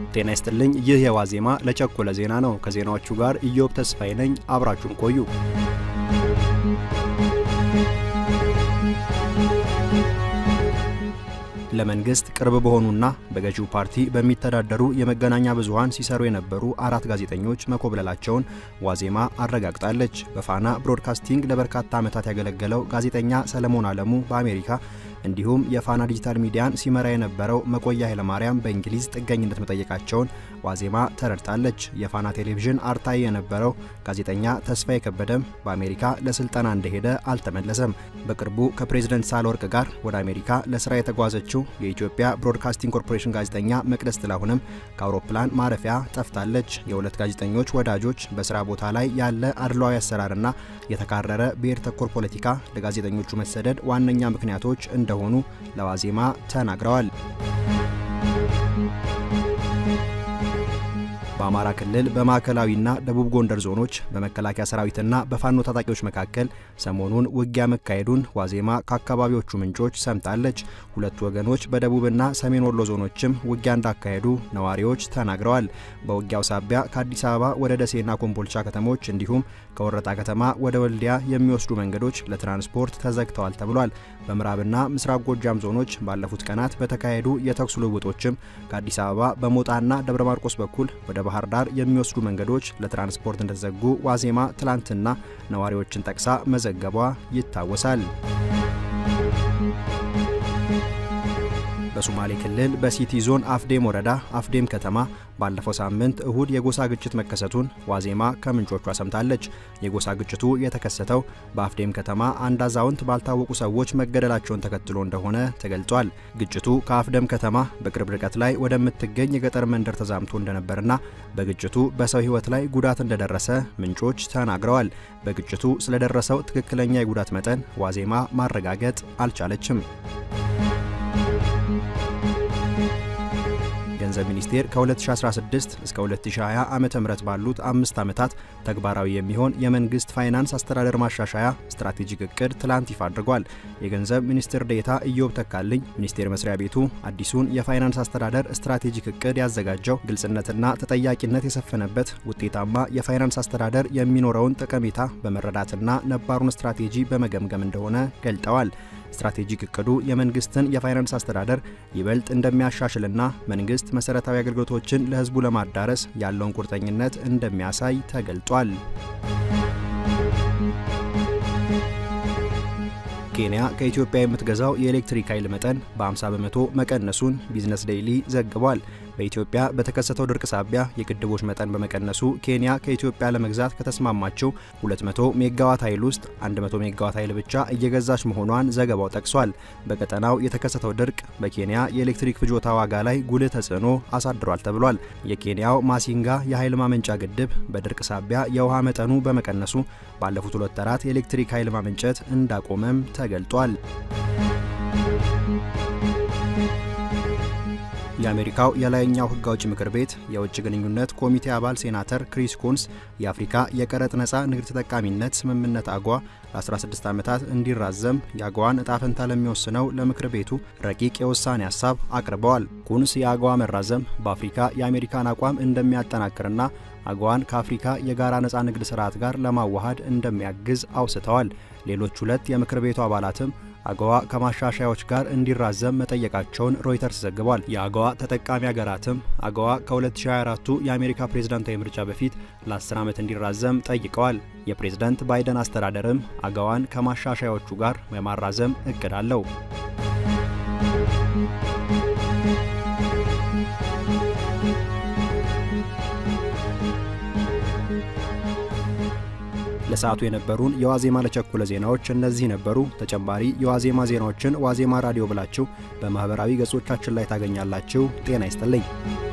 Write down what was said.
ጤና ይስጥልኝ። ይህ የዋዜማ ለቸኮለ ዜና ነው። ከዜናዎቹ ጋር ኢዮብ ተስፋዬ ነኝ። አብራችሁን ቆዩ። ለመንግስት ቅርብ በሆኑና በገዢው ፓርቲ በሚተዳደሩ የመገናኛ ብዙኃን ሲሰሩ የነበሩ አራት ጋዜጠኞች መኮብለላቸውን ዋዜማ አረጋግጣለች። በፋና ብሮድካስቲንግ ለበርካታ ዓመታት ያገለገለው ጋዜጠኛ ሰለሞን አለሙ በአሜሪካ እንዲሁም የፋና ዲጂታል ሚዲያን ሲመራ የነበረው መቆያ ኃይለማርያም በእንግሊዝ ጥገኝነት መጠየቃቸውን ዋዜማ ተረድታለች። የፋና ቴሌቪዥን አርታይ የነበረው ጋዜጠኛ ተስፋዬ ከበደም በአሜሪካ ለስልጠና እንደሄደ አልተመለሰም። በቅርቡ ከፕሬዝደንት ሳህለወርቅ ጋር ወደ አሜሪካ ለስራ የተጓዘችው የኢትዮጵያ ብሮድካስቲንግ ኮርፖሬሽን ጋዜጠኛ መቅደስ ጥላሁንም ከአውሮፕላን ማረፊያ ጠፍታለች። የሁለት ጋዜጠኞች ወዳጆች በስራ ቦታ ላይ ያለ አድሏዊ አሰራርና የተካረረ ብሔር ተኮር ፖለቲካ ለጋዜጠኞቹ መሰደድ ዋነኛ ምክንያቶች እንደሆኑ ለዋዜማ ተናግረዋል። በአማራ ክልል በማዕከላዊና ደቡብ ጎንደር ዞኖች በመከላከያ ሰራዊትና በፋኖ ታጣቂዎች መካከል ሰሞኑን ውጊያ መካሄዱን ዋዜማ ከአካባቢዎቹ ምንጮች ሰምታለች። ሁለቱ ወገኖች በደቡብና ሰሜን ወሎ ዞኖችም ውጊያ እንዳካሄዱ ነዋሪዎች ተናግረዋል። በውጊያው ሳቢያ ከአዲስ አበባ ወደ ደሴና ኮምቦልቻ ከተሞች እንዲሁም ከወረታ ከተማ ወደ ወልዲያ የሚወስዱ መንገዶች ለትራንስፖርት ተዘግተዋል ተብሏል። በምዕራብና ምስራቅ ጎጃም ዞኖች ባለፉት ቀናት በተካሄዱ የተኩስ ልውውጦችም ከአዲስ አበባ በሞጣና ደብረ ማርቆስ በኩል ወደ ባህር ዳር የሚወስዱ መንገዶች ለትራንስፖርት እንደተዘጉ ዋዜማ ትላንትና ነዋሪዎችን ጠቅሳ መዘገቧ ይታወሳል። በሶማሌ ክልል በሲቲ ዞን አፍዴም ወረዳ አፍዴም ከተማ ባለፈው ሳምንት እሁድ የጎሳ ግጭት መከሰቱን ዋዜማ ከምንጮቿ ሰምታለች። የጎሳ ግጭቱ የተከሰተው በአፍዴም ከተማ አንድ አዛውንት ባልታወቁ ሰዎች መገደላቸውን ተከትሎ እንደሆነ ተገልጿል። ግጭቱ ከአፍደም ከተማ በቅርብ ርቀት ላይ ወደምትገኝ የገጠር መንደር ተዛምቶ እንደነበርና በግጭቱ በሰው ሕይወት ላይ ጉዳት እንደደረሰ ምንጮች ተናግረዋል። በግጭቱ ስለደረሰው ትክክለኛ የጉዳት መጠን ዋዜማ ማረጋገጥ አልቻለችም። ገንዘብ ሚኒስቴር ከ2016 እስከ 2020 ዓ.ም ባሉት አምስት ዓመታት ተግባራዊ የሚሆን የመንግስት ፋይናንስ አስተዳደር ማሻሻያ ስትራቴጂክ እቅድ ትላንት ይፋ አድርጓል። የገንዘብ ሚኒስትር ዴኤታ ኢዮብ ተካልኝ ሚኒስቴር መስሪያ ቤቱ አዲሱን የፋይናንስ አስተዳደር ስትራቴጂክ እቅድ ያዘጋጀው ግልጽነትና ተጠያቂነት የሰፈነበት ውጤታማ የፋይናንስ አስተዳደር የሚኖረውን ጠቀሜታ በመረዳትና ነባሩን ስትራቴጂ በመገምገም እንደሆነ ገልጠዋል። ስትራቴጂክ እቅዱ የመንግስትን የፋይናንስ አስተዳደር ይበልጥ እንደሚያሻሽልና መንግስት መሰረታዊ አገልግሎቶችን ለሕዝቡ ለማዳረስ ያለውን ቁርጠኝነት እንደሚያሳይ ተገልጧል። ኬንያ ከኢትዮጵያ የምትገዛው የኤሌክትሪክ ኃይል መጠን በ50 በመቶ መቀነሱን ቢዝነስ ዴይሊ ዘግቧል። በኢትዮጵያ በተከሰተው ድርቅ ሳቢያ የግድቦች መጠን በመቀነሱ ኬንያ ከኢትዮጵያ ለመግዛት ከተስማማችው 200 ሜጋዋት ኃይል ውስጥ 100 ሜጋዋት ኃይል ብቻ እየገዛች መሆኗን ዘገባው ጠቅሷል። በቀጠናው የተከሰተው ድርቅ በኬንያ የኤሌክትሪክ ፍጆታ ዋጋ ላይ ጉልህ ተጽዕኖ አሳድሯል ተብሏል። የኬንያው ማሲንጋ የኃይል ማመንጫ ግድብ በድርቅ ሳቢያ የውሃ መጠኑ በመቀነሱ ባለፉት ሁለት ወራት የኤሌክትሪክ ኃይል ማመንጨት እንዳቆመም ተገልጧል። የአሜሪካው የላይኛው ሕግ አውጪ ምክር ቤት የውጭ ግንኙነት ኮሚቴ አባል ሴናተር ክሪስ ኩንስ የአፍሪካ የቀረጥ ነፃ ንግድ ተጠቃሚነት ስምምነት አጓ ለ16 ዓመታት እንዲራዘም የአጓዋን እጣ ፈንታ ለሚወስነው ለምክር ቤቱ ረቂቅ የውሳኔ ሀሳብ አቅርበዋል። ኩንስ የአጓዋ መራዘም በአፍሪካ የአሜሪካን አቋም እንደሚያጠናክርና አጓዋን ከአፍሪካ የጋራ ነፃ ንግድ ስርዓት ጋር ለማዋሃድ እንደሚያግዝ አውስተዋል። ሌሎች ሁለት የምክር ቤቱ አባላትም አገዋ ከማሻሻያዎች ጋር እንዲራዘም መጠየቃቸውን ሮይተርስ ዘግቧል። የአገዋ ተጠቃሚ ሀገራትም አገዋ ከ2024ቱ የአሜሪካ ፕሬዝዳንታዊ ምርጫ በፊት ለ10 ዓመት እንዲራዘም ጠይቀዋል። የፕሬዝዳንት ባይደን አስተዳደርም አገዋን ከማሻሻያዎቹ ጋር የማራዘም እቅድ አለው። ለሰዓቱ የነበሩን የዋዜማ ለቸኮለ ዜናዎች እነዚህ ነበሩ። ተጨማሪ የዋዜማ ዜናዎችን ዋዜማ ራዲዮ ብላችሁ በማኅበራዊ ገጾቻችን ላይ ታገኛላችሁ። ጤና ይስጥልኝ።